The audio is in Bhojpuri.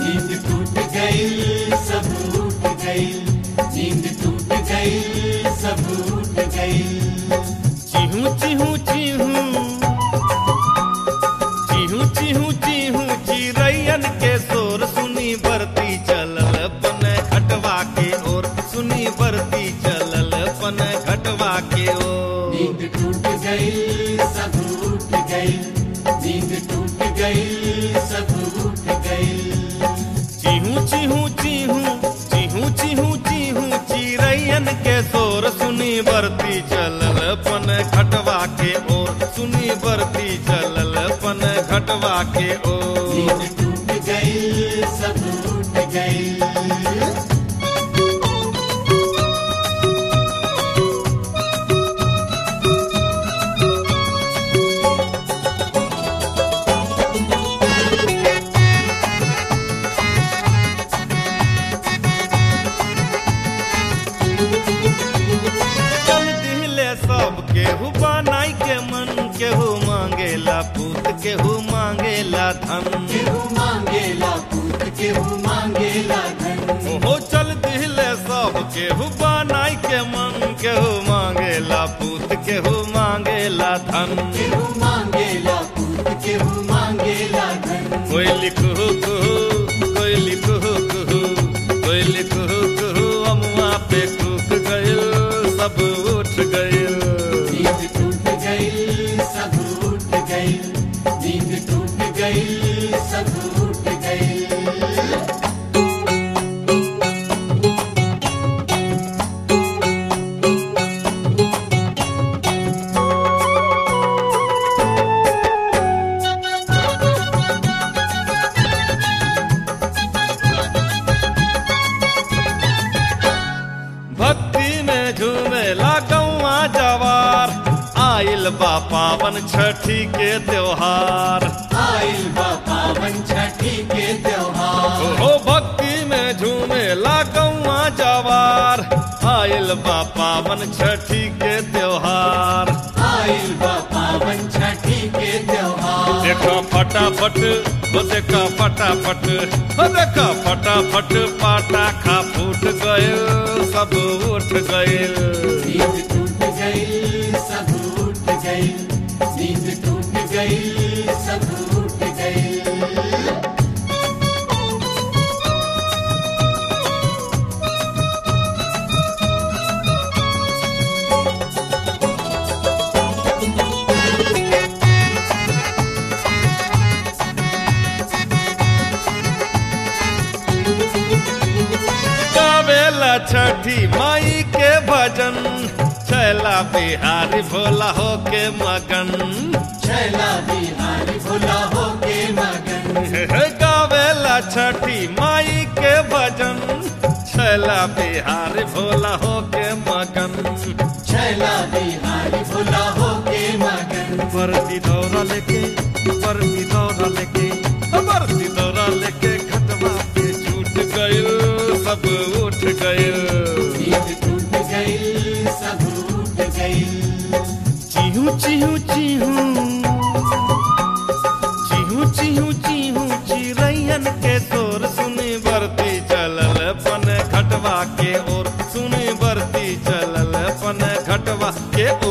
नींद टूट गई सब उठ गई नींद टूट गई सब उठ गई चिहू चिहू चिहू चिहू चिहू चिहू चिरैयन के शोर सुनी बरती चलल पन घटवा के ओर सुनी बरती चलल पन घटवा के ओर नींद टूट गई सब उठ गई नींद टूट गई सब उठ गई चिहू चिहू चिहू चिहू चिहू चिहू चिरैयन के शोर सुनी बरती चलल पन घटवा के ओर सुनी बरती चलल पन घटवा के ओर नींद टूट गई सब उठ गई चल दिले सब केहू बनाई के मन केहू मांगेला पूत केहू मांगेला धन केहू मांगेला पूत केहू मांगेला धन ओहो चल दिले सब केहू बनाई के मन केहू मांगेला पूत केहू मांगेला धन केहू मांगेला पूत केहू मांगेला धन कोई लिखू कुहू कोई लिखू कुहू कोई लिखू कुहू अमुआ पे कुक गइल सब उठ गइल नींद टूट गई सब उठ गई नींद टूट गई सब उठ गई भक्ति में झूमेला गौआ जवार आइल बा पावन छठी के त्योहार आइल बा पावन छठी के त्योहार हो भक्ति में झूमेला गौआ जवार आइल बा पावन छठी के त्योहार आइल बा पावन छठी के त्योहार देखो फटाफट हो देखो फटाफट हो देखो फटाफट पटाखा फूट गइल सब उठ गइल नींद टूट गई सब उठ गई नींद टूट गई सब उठ गई गावेला छठी माई के भजन छैला बिहारी भोला हो के मगन छैला बिहारी भोला हो के मगन गावेला छठी माई के भजन छैला बिहारी भोला हो के मगन छैला बिहारी भोला हो के मगन वर्दी दौरा लेके वर्दी दौरा लेके वर्दी दौरा लेके खटवा पे छूट गइल सब उठ गइल नींद टूट गई सब उठ गई चिहू चिहू चिहू चिहू चिहू चिहू चिरैयन के तोर सुनी बरती चलल पन घटवा के ओर सुनी बरती चलल पन घटवा के